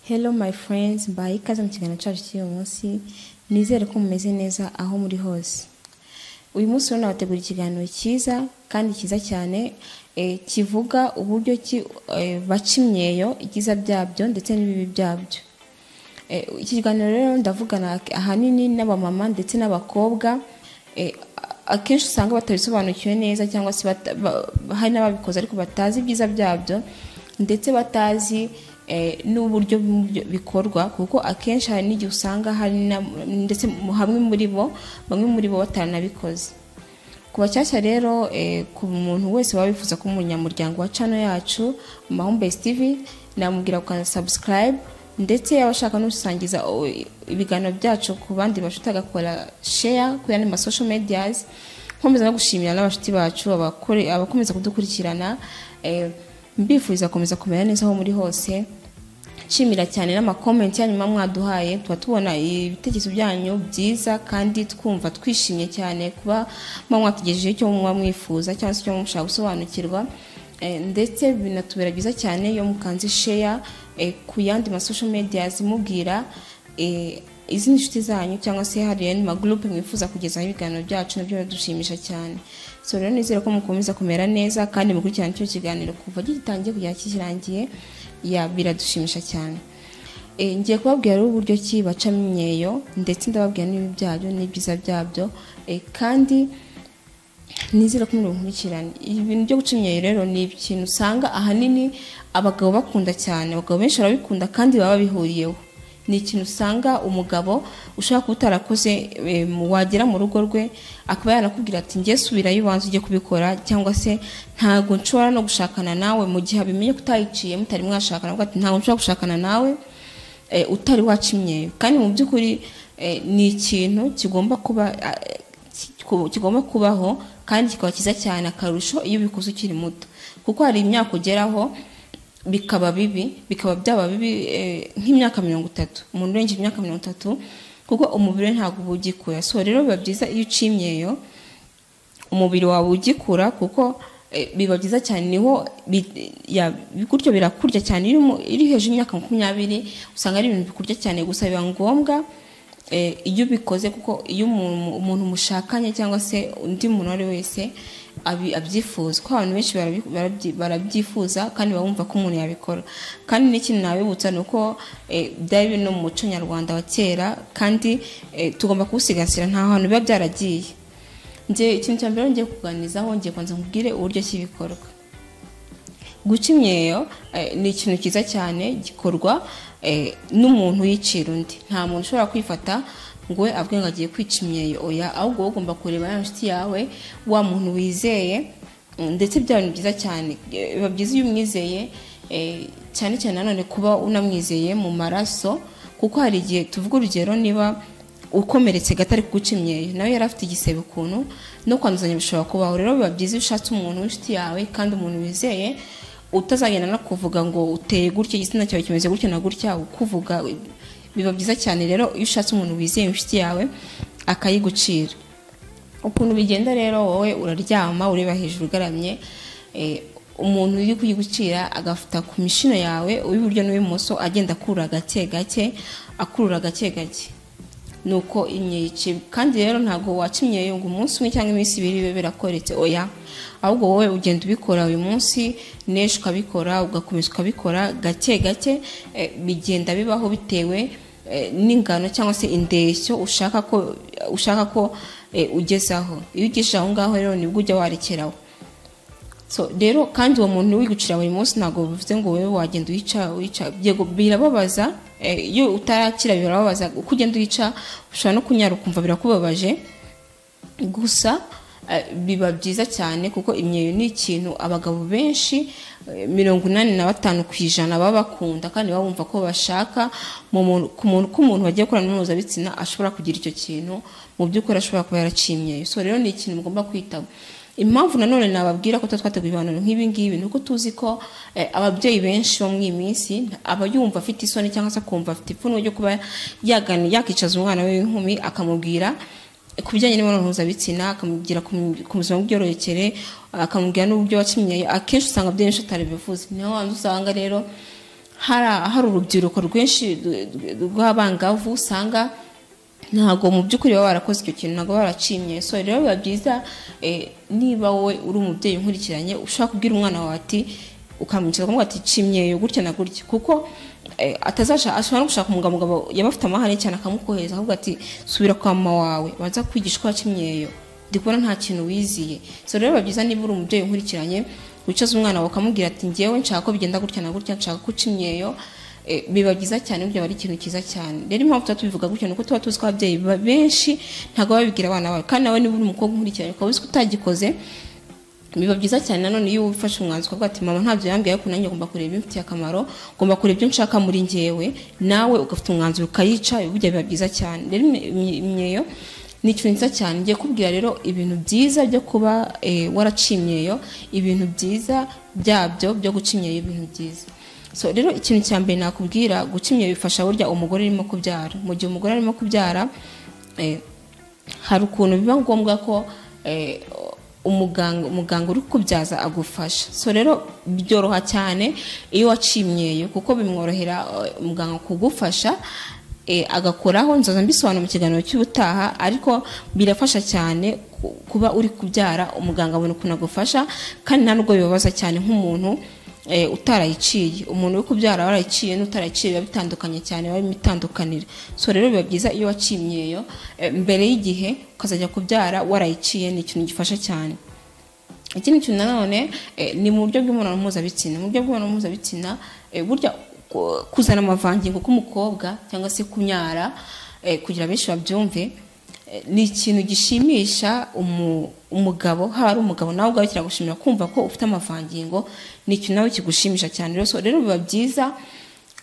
Hello my friends, mbaye ikaze mu kiganiro cyacu cy'uyu munsi, nizere ko mumeze neza aho muri hose. Uyu munsi rero nabategura ikiganiro cyiza kandi cyiza cyane eh, kivuga uburyo ki eh, baca imyeyo, ibyiza byabyo ndetse n'ibibi byabyo. Eh, iki kiganiro rero ndavugana ahanini n'abamama ndetse n'abakobwa eh, akenshi usanga batabisobanukiwe neza cyangwa se bata- ba- hari n'ababikoze ariko batazi ibyiza byabyo ndetse batazi eh, n'uburyo bimwe bikorwa kuko akenshi hari n'igihe usanga hari na- ndetse mu- hamwe muri bo bamwe muri bo batanabikoze ku bashyashya rero eh, ku muntu wese waba wifuza kuba umunyamuryango wa cano yacu mahumbesi tv namubwira gukanza subscribe ndetse yaba ashaka no gusangiza o- ibiganiro byacu ku bandi bashuti agakora share kuri andi masosho medias nkomeza no gushimira n'abashuti bacu abakore- abakomeza kudukurikirana eh, mbifuriza gukomeza kumera neza aho muri hose nshimira cyane n'amakomenti yanyu muba mwaduhaye tuba tubona ibitekerezo byanyu byiza kandi twumva twishimye cyane kuba muba mwatugejejeho icyo muba mwifuza cyangwa se icyo muba mushaka gusobanukirwa Eh, ndetse binatubera byiza cyane iyo mukanze sheya ku yandi masosho mediyazi mubwira eh, izindi nshuti zanyu cyangwa se hariya ni magurupe mwifuza kugezaho ibiganiro byacu nabyo biradushimisha cyane so rero nizere ko mukomeza kumera neza kandi mukurikirana icyo kiganiro kuva gitangiye kugera kikirangiye ya biradushimisha cyane Eh, ngiye kubabwira rero uburyo ki bacamo imyeyo ndetse ndababwira n'ibibi byabyo n'ibyiza byabyo Eh, kandi nizere ko muri nkurikirane ibintu byo guca imyeyo rero ni ikintu usanga ahanini abagabo bakunda cyane abagabo benshi barabikunda kandi baba babihuriyeho ni ikintu usanga umugabo ushobora kuba utarakoze eh, mu- wagera mu rugo rwe akaba yanakubwira ati njye subirayo ubanza ujye kubikora cyangwa se ntabwo nshobora no gushakana nawe mu gihe abimenye ko utayiciye mutari mwashakana avuga ati ntabwo nshobora gushakana nawe eh, utari wacimyeyo kandi mu by'ukuri eh, ni ikintu kigomba kuba eh, ki- ku- kigomba kubaho kandi kikaba cyiza cyane akarusho iyo ubikoze ukiri muto kuko hari imyaka ugeraho bikaba bibi bikaba byaba bibi eh, nk'imyaka mirongo itatu umuntu urengeje imyaka mirongo itatu kuko umubiri we ntabwo uba ugikura so rero biba byiza iyo uciye imyeyo umubiri wawe ugikura kuko eh, biba byiza cyane niho bi- ya- gutyo birakurya cyane iyo umu- iyo uri hejuru y'imyaka makumyabiri usanga ari ibintu bikurya cyane gusa biba ngombwa eh, iyo ubikoze kuko iyo umuntu umuntu mushakanye cyangwa se undi muntu uwo ari we wese abi- abyifuza kuko abantu benshi barabi- barabyi- barabyifuza kandi baba bumva ko umuntu yabikora kandi n'ikintu nabibutsa ni uko eh, byari biri no mu muco nyarwanda wa kera kandi eh, tugomba kuwusigasira nta hantu biba byaragiye njye ikintu cya mbere ngiye kuganirizaho ngiye kubanza nkubwire uburyo ki bikorwa guca imyeyo eh, ni ikintu cyiza cyane gikorwa eh, n'umuntu yicira undi nta muntu ushobora kwifata ngo we avuge ngo agiye kwica imyeyo oya ahubwo wowe ugomba kureba ya nshuti yawe wa muntu wizeye mm, ndetse byaba ni byiza cyane Eh, biba byiza iyo umwizeye eh, cyane cyane nanone kuba unamwizeye mu maraso kuko hari igihe tuvuga urugero niba ukomeretse gato ari kuguca imyeyo nawe yari afite igisebe ukuntu no kwanduzanya bishobora kubaho rero biba byiza iyo ushatse umuntu w'inshuti yawe kandi umuntu wizeye utazagenda no kuvuga ngo uteye gutya igitsina cyawe kimeze gutya na gutya ukuvuga biba byiza cyane rero iyo ushatse umuntu wizeye inshuti yawe akayigucira ukuntu bigenda rero wowe uraryama ureba hejuru ugaramye eh, umuntu uri kuyigucira agafata ku mishino yawe uw'iburyo n'uw'ibumoso agenda akurura gake gake akurura gake gake nuko imyece kandi rero ntabwo waca imyeyo ngo umunsi umwe cyangwa iminsi ibiri bibe birakoretse oya ahubwo wowe ugenda ubikora uyu munsi n'ejo ukabikora ugakomeza ukabikora gake gake eh, bigenda bibaho bitewe eh, n'ingano cyangwa se indeshyo ushaka ko ushaka ko eh, ugezaho iyo ugejeje aho ngaho rero nibwo ujya warekeraho so rero kandi uwo muntu wigucira buri munsi ntabwo bivuze ngo wowe wagenda uyica uyica yego birababaza eh, iyo utarakira birababaza uko ugenda uyica ushobora no kunyara ukumva birakubabaje gusa eh, biba byiza cyane kuko imyeyo ni ikintu abagabo benshi eh, mirongo inani na batanu ku ijana baba bakunda kandi baba bumva ko bashaka mu muntu- ku muntu ko umuntu wagiye gukorana n'mpuzabitsina ashobora kugira icyo kintu mu by'ukuri ashobora kuba yaraciye imyeyo so rero ni ikintu mugomba kwitaba impamvu nanone nababwira ko tuba twateguye ibiganiro nk'ibi ngibi ni uko tuzi ko eh, ababyeyi benshi bo muri iyi minsi aba yumva afite isoni cyangwa se akumva afite ipfunwe ryo kuba yagana yakicaza umwana we w'inkumi akamubwira ku bijyanye n'imibonano mpuzabitsina akamubwira ku mu- ku buzima bw'imyororokere akamubwira n'uburyo wacimyeyo akenshi usanga ababyeyi benshi ataribivuze niyo mpamvu usanga rero hari hari urubyiruko rwinshi rw- rw- rw'abangavu usanga ntabwo mu by'ukuri baba barakoze icyo kintu ntabwo baba baracimye so rero biba byiza eh, niba wowe uri umubyeyi nkurikiranye ushaka kubwira umwana wawe ati ukamwicara ukamuha ati cimyeyo gutya na gutya kuko eh, atazasha ashobora no gushaka umugabo umugabo yaba afite amahane cyane akamukohereza akavuga ati subira kwa mama wawe baza kwigisha uko wacimyeyo ndi kubona nta kintu wiziye so rero biba byiza niba uri umubyeyi nkurikiranye wicaza umwana wawe ukamubwira ati ngewe nshaka ko bigenda gutya na gutya nshaka ko ucimyeyo Eh, biba byiza cyane ibyo aba ari ikintu cyiza cyane rero impamvu tuba tubivuga gutya ni uko tuba tuzi ko ababyeyi ba- benshi ntabwo baba babibwira abana bawe kandi nawe niba uri umukobwa nkurikiranye ukaba uzi ko utagikoze biba byiza cyane nanone iyo ufashe umwanzuro ukavuga ati mama ntabyo yambwiye ariko nanjye ngomba kureba ibimfitiye akamaro ngomba kureba ibyo nshaka muri njyewe nawe ugafata umwanzuro ukayica burya biba byiza cyane rero imye- imye- imyeyo ni ikintu cyiza cyane ngiye kubwira rero ibintu byiza byo kuba eh, waracimyeyo ibintu byiza byabyo byo gucimyeyo ibintu byiza so rero ikintu cya mbere nakubwira gucimya bifasha burya umugore arimo kubyara mu gihe umugore arimo kubyara eh, hari ukuntu biba ngombwa ko eh, umuganga umuganga uri kubyaza agufasha so rero byoroha cyane iyo wacimyeyo kuko bimworohera eh, umuganga kugufasha eh, agakoraho nzoza mbisobanura mu kiganiro cy'ubutaha ariko birafasha cyane ku- kuba uri kubyara umuganga abona ukuntu agufasha kandi nta nubwo bibabaza cyane nk'umuntu eh, utarayiciye umuntu uri kubyara warayiciye n'utarayiciye biba bitandukanye cyane biba birimo itandukaniro so rero biba byiza iyo wacimyeyo eh, mbere y'igihe ukazajya kubyara warayiciye ni ikintu gifasha cyane ikindi kintu nanone eh, ni mu buryo bw'imibonano mpuzabitsina mu buryo bw'imibonano mpuzabitsina eh, burya ku- kuzana amavangingo k'umukobwa cyangwa se kunyara eh, kugira benshi babyumve eh, ni ikintu gishimisha umu- umugabo haba ari umugabo nawe ubwawe kiragushimira kumva ko ufite amavangingo ni ikintu nawe kigushimisha cyane rero so rero biba byiza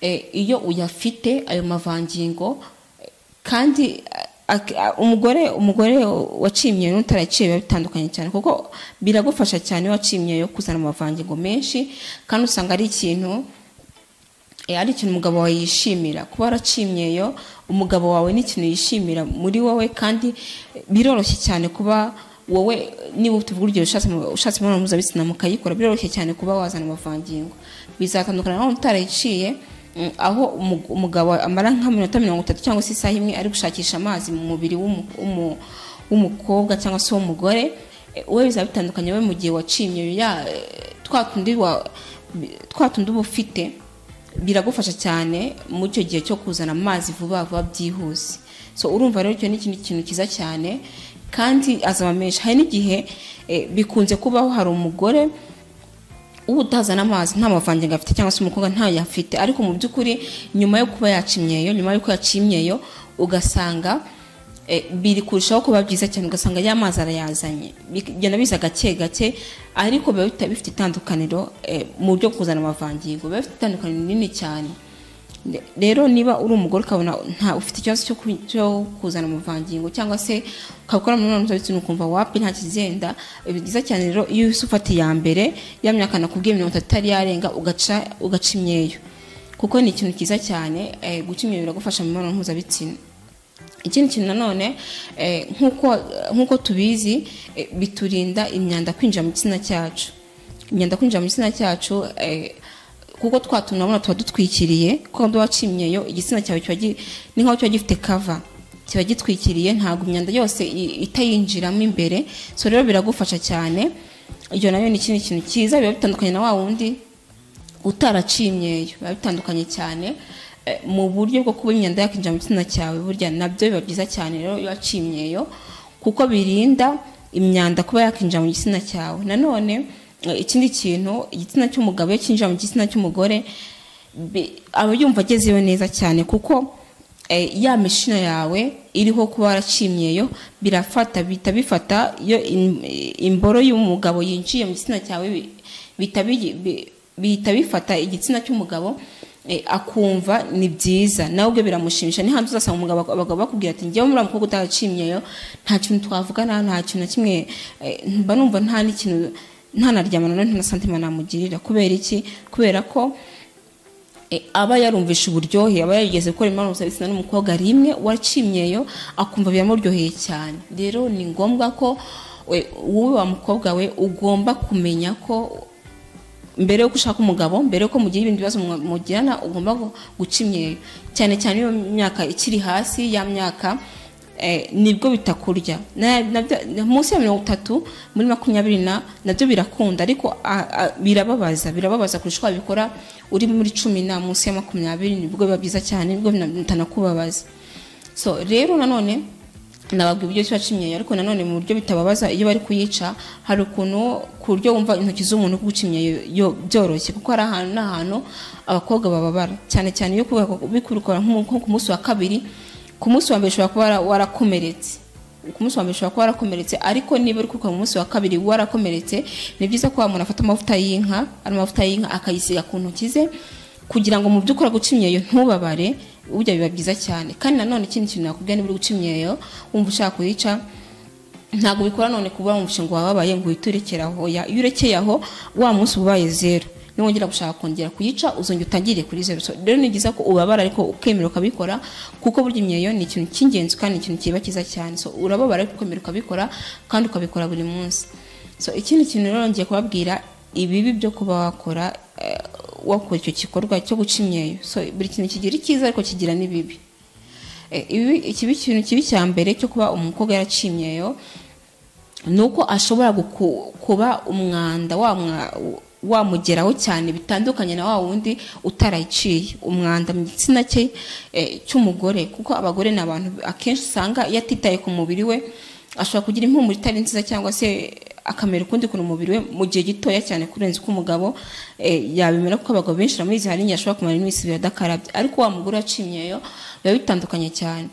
eh, iyo uyafite ayo mavangingo eh, kandi eh, ak- a- umugore umugore wacimye n'utaraciye biba bitandukanye cyane kuko biragufasha cyane iyo wacimye yo kuzana amavangingo menshi kandi usanga ari ikintu eh, ari ikintu umugabo wawe yishimira kuba waracimyeyo umugabo wawe ni ikintu yishimira muri wowe kandi eh, biroroshye cyane kuba wowe eh, niba tuvuga urugero ushatse mu- ushatse imibonano mpuzabitsina mukayikora biroroshye cyane kuba wazana amavangingo bizatandukana nawe utarayiciye mm, aho umu- umugabo amara nk'aminota mirongo itatu cyangwa se isaha imwe ari gushakisha amazi mu mubiri w'umu- w'umu- w'umukobwa cyangwa se w'umugore eh, wowe bizaba bitandukanye wowe mu gihe wacimye ya eh, twa tundi wa- bi- twa tundi uba ufite biragufasha cyane muri icyo gihe cyo kuzana amazi vuba vuba byihuse so urumva rero icyo ni ikindi kintu cyiza cyane kandi azaba menshi hari n'igihe eh, bikunze kubaho hari umugore uba utazana amazi nta mavangingo afite cyangwa se umukobwa ntayo afite ariko mu by'ukuri nyuma yo kuba yacimyeyo nyuma y'uko yacimyeyo ugasanga eh, biri kurushaho kuba byiza cyane ugasanga ya mazi arayazanye bigenda biza gake gake ariko biba bita- bifite itandukaniro eh, mu buryo bwo kuzana amavangingo biba bifite itandukaniro rinini cyane Ne- rero niba uri umugore ukabona nta ufite ikibazo cyo ku- cyo kuzana amavangingo cyangwa se ukabikora mu mibonano mpuzabitsina ukumva wapi nta kizenda eh, byiza cyane rero iyo uhise ufata iya mbere ya myaka nakubwiye mirongo itatu itari yarenga ugaca ugaca imyeyo kuko ni ikintu cyiza cyane eh, guca imyeyo biragufasha mu mibonano mpuzabitsina ikindi kintu nanone eh, nk'uko nk'uko tubizi eh, biturinda imyanda kwinjira mu gitsina cyacu imyanda kwinjira mu gitsina cyacu eh, kuko twatunabona tuba dutwikiriye kuko iyo wacimyeyo igitsina cyawe kiba gi- ni nk'aho kiba gifite kava kiba gitwikiriye ntabwo imyanda yose i- itayinjiramo imbere so rero biragufasha cyane iyo nayo ni ikindi kintu cyiza biba bitandukanye na wa wundi utaracimyeyo biba bitandukanye cyane eh, mu buryo bwo kuba imyanda yakinjira mu gitsina cyawe burya nabyo biba byiza cyane rero iyo wacimyeyo kuko birinda imyanda kuba yakinjira mu gitsina cyawe nanone eh, ikindi kintu igitsina cy'umugabo iyo kinjira mu gitsina cy'umugore bi- aba yumva agezeyo neza cyane kuko eh, ya mishino yawe iriho kuba waracimyeyo birafata bihita bifata iyo im- imboro y'umugabo yinjiye mu gitsina cyawe bi- bihita bigi- bi- bihita bifata igitsina cy'umugabo eh, akumva ni byiza nawe ubwo biramushimisha ni hanze uzasanga umugabo ak- abagabo bakubwira ati njyewe muri mukobwa utacimyeyo nta kintu twavugana nta kintu na kimwe eh, mba numva nta n'ikintu nta na ryamana nta na santima namugirira kubera iki kubera ko E, aba yarumvishe uburyohe aba yarigeze gukora imibonano mpuzabitsina n'umukobwa rimwe wacimyeyo akumva biramuryoheye cyane rero ni ngombwa ko we- wowe wa mukobwa we ugomba kumenya ko mbere yuko ushaka umugabo mbere yuko mugira ibindi bibazo mwa- mugirana ugomba gu- guca imyeyo cyane cyane iyo myaka ikiri hasi ya myaka eh, nibwo bitakurya Na- nabyo- munsi ya mirongo itatu muri makumyabiri na nabyo birakunda ariko a- a- birababaza birababaza kurusha uko wabikora uri muri cumi na munsi ya makumyabiri nibwo biba byiza cyane nibwo bina- bitanakubabaza so rero nanone nababwira uburyo kiba kimyeyo ariko nanone mu buryo bitababaza iyo bari kuyica hari ukuntu ku buryo wumva intoki z'umuntu guca imyeyo yo- byoroshye kuko hari ahantu n'ahantu abakobwa bababara cyane cyane iyo kuba- bikurukora nk'umu- nko ku munsi wa kabiri ku munsi wa mbere ushobora kuba wara- warakomeretse ku munsi wa mbere ushobora kuba warakomeretse ariko niba uri kwikora mu munsi wa kabiri warakomeretse ni byiza ko wa muntu afata amavuta y'inka ari amavuta y'inka akayisiga ku ntoki ze kugira ngo mu by'ukuri guca imyeyo ntubabare burya biba byiza cyane kandi nanone ikindi kintu nakubwira niba uri guca imyeyo wumva ushaka kuyica ntabwo bikora none kuba wumvishe ngo wababaye ngo uhite urekere aho oya iyo urekeye aho wa munsi uba ubaye zero niwongera gushaka kongera kuyica uzongera utangire kuri zero So, rero ni byiza ko ubabara ariko ukemera ukabikora kuko burya imyeyo ni ikintu cy'ingenzi kandi ni ikintu kiba cyiza cyane so urababara ariko ukemera ukabikora kandi ukabikora buri munsi so ikindi kintu rero ngiye kubabwira ibibi byo kuba wakora eh, wakora icyo gikorwa cyo guca imyeyo so buri kintu kigira icyiza ariko kigira n'ibibi Eh, ibi ikibi kintu kibi cya mbere cyo kuba umukobwa yaracimyeyo ni uko ashobora guku- kuba umwanda wa mwa- wamugeraho cyane bitandukanye na wa wundi utarayiciye umwanda mu gitsina cye eh, cy'umugore kuko abagore ni abantu akenshi usanga iyo atitaye ku mubiri we ashobora kugira impumuro itari nziza cyangwa se akamera ukundi kuntu umubiri we mu gihe gitoya cyane kurenza uko umugabo eh, yabimera kuko abagabo benshi baramuzi hari n'igihe ashobora kumara iminsi ibiri adakarabye ariko wa mugore wacimyeyo biba bitandukanye cyane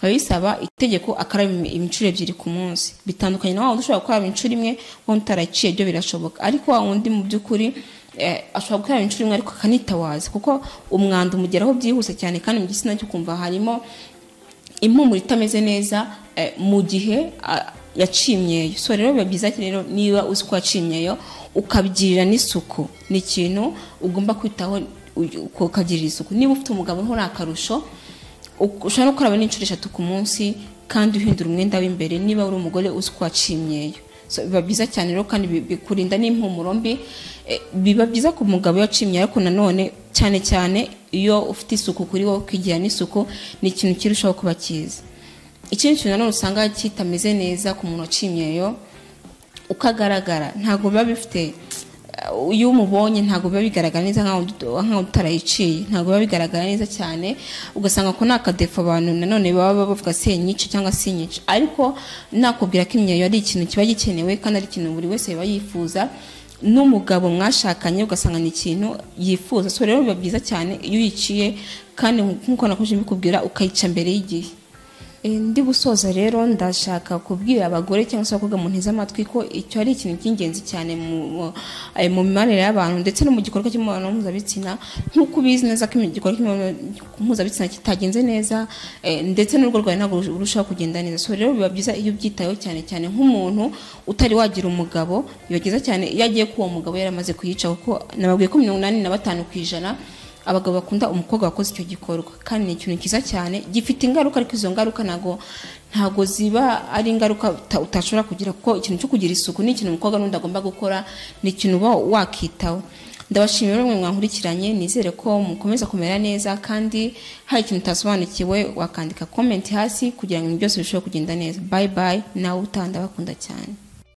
biba bisaba itegeko akaraba imi- imicuro ebyiri ku munsi bitandukanye na wa wundi ushobora gukaraba incuro imwe wundi utaraciye byo birashoboka ariko wa wundi mu by'ukuri eh, ashobora gukaraba incuro imwe ariko akanitawaza kuko umwanda umugeraho byihuse cyane kandi mu gitsina cyo kumva harimo impumuro itameze neza eh, mu gihe ah, yacimyeyo so rero biba byiza cyane rero niba uzi ko wacimyeyo ukabyirira n'isuku ni ikintu ugomba kwitaho u- ukagirira isuku niba ufite umugabo nko ni akarusho uk- ushobora no gukaraba n'inshuro eshatu ku munsi kandi uhindura umwenda w'imbere niba uri umugore uzi ko wacimyeyo so biba byiza cyane rero kandi bi- bikurinda n'impumuro mbi Eh, biba byiza ku mugabo wacimye ariko nanone cyane cyane iyo ufite isuku kuri wowe ukigira n'isuku ni ikintu kirushaho kuba cyiza ikindi kintu nanone usanga kitameze neza ku muntu wacimyeyo uko agaragara ntabwo biba bifite eh, iyo umubonye ntabwo biba bigaragara neza nkaho udu- nkaho utarayiciye ntabwo biba bigaragara neza cyane ugasanga ko nta kadefu abantu nanone baba bavuga senyice cyangwa sinyice ariko nakubwira ko imyeyo ari ikintu kiba gikenewe kandi ari ikintu buri wese yaba yifuza n'umugabo mwashakanye ugasanga ni ikintu yifuza so rero biba byiza cyane iyo uyiciye kandi nk'uko nakomeje mbikubwira ukayica mbere y'igihe Eh, ndi gusoza rero ndashaka kubwira abagore cyangwa se abakobwa mu nteze amatwi ko icyo ari ikintu cy'ingenzi cyane mu mu- eh, mu mibanire y'abantu ndetse no mu gikorwa cy'imibonano mpuzabitsina nk'uko ubizi neza ko igikorwa cy'imibonano mpuzabitsina kitagenze neza eh, ndetse n'urugo rwawe ntabwo rush- rurushaho kugenda neza so rero biba byiza iyo ubyitayeho cyane cyane nk'umuntu utari wagira umugabo biba byiza cyane iyo agiye ko uwo mugabo yaramaze kuyica kuko nababwiye ko mirongo inani na batanu ku ijana abagabo bakunda umukobwa wakoze icyo gikorwa kandi ni ikintu cyiza cyane gifite ingaruka ariko izo ngaruka ntago ntago ziba ari ingaruka uta- utashobora kugira kuko ikintu cyo kugira isuku ni ikintu umukobwa n'undi agomba gukora ni ikintu uba wakitaho ndabashimira mwe mwankurikiranye nizere ko mukomeza kumera neza kandi hari ikintu utasobanukiwe wakandika comment hasi kugira ngo ibintu byose birusheho kugenda neza bye bye nawe utanda bakunda cyane